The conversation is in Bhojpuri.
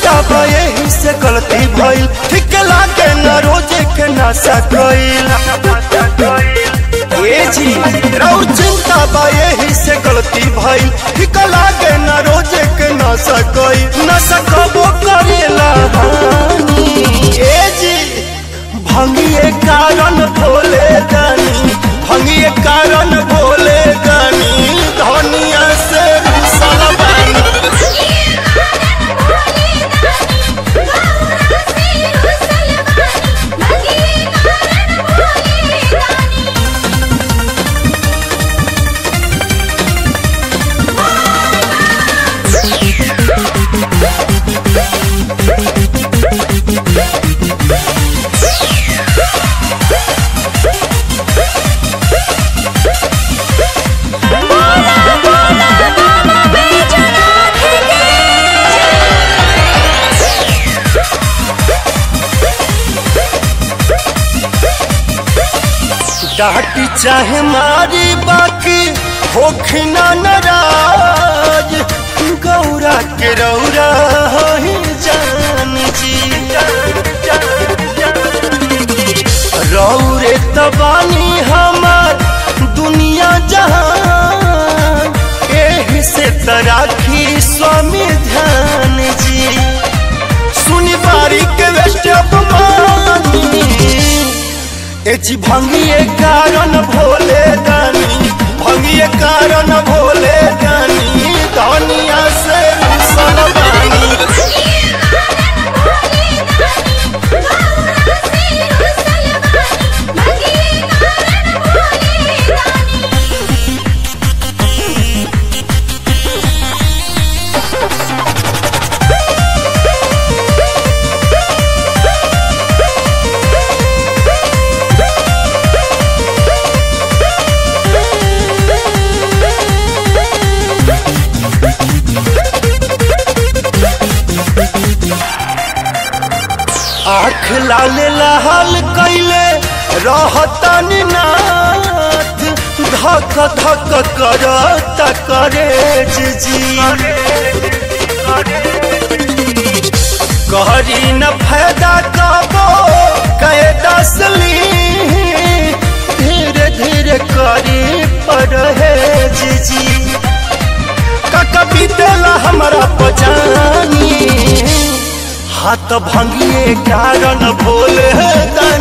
चिंता बा यही से गलती भइल ठीक लागे न रोजे के नशा कइल ए जी रौ चिंता बा यही से गलती भइल ठीक लागे न रोजे के नशा कइल नशा कबो करेला हानि ए जी भंगिए कारण भोले दानी भंगिए कारण भोले दानी धनिया से रुसल बानी डाटी चाहे मारी बाकी होखना नाराज गौरा के रौरा ही जान जी रौरे तबानी हमार दुनिया जहान एही से तराखी स्वामी ध्यान जी सुनी बारी के वेस्ट अपमानी एची भंगिए कारण भोले दानी भंगिए कारण भोले दानी धनिया से रुसल बानी आँख लाल लाल कैले रहतन नाथ धक धक करत करे जी कहरी न फायदा कबो कहे दसली धीरे धीरे करी परहेज जी कक बीतेला हमारा पजानी हाथ भंगिए कारण भोले दानी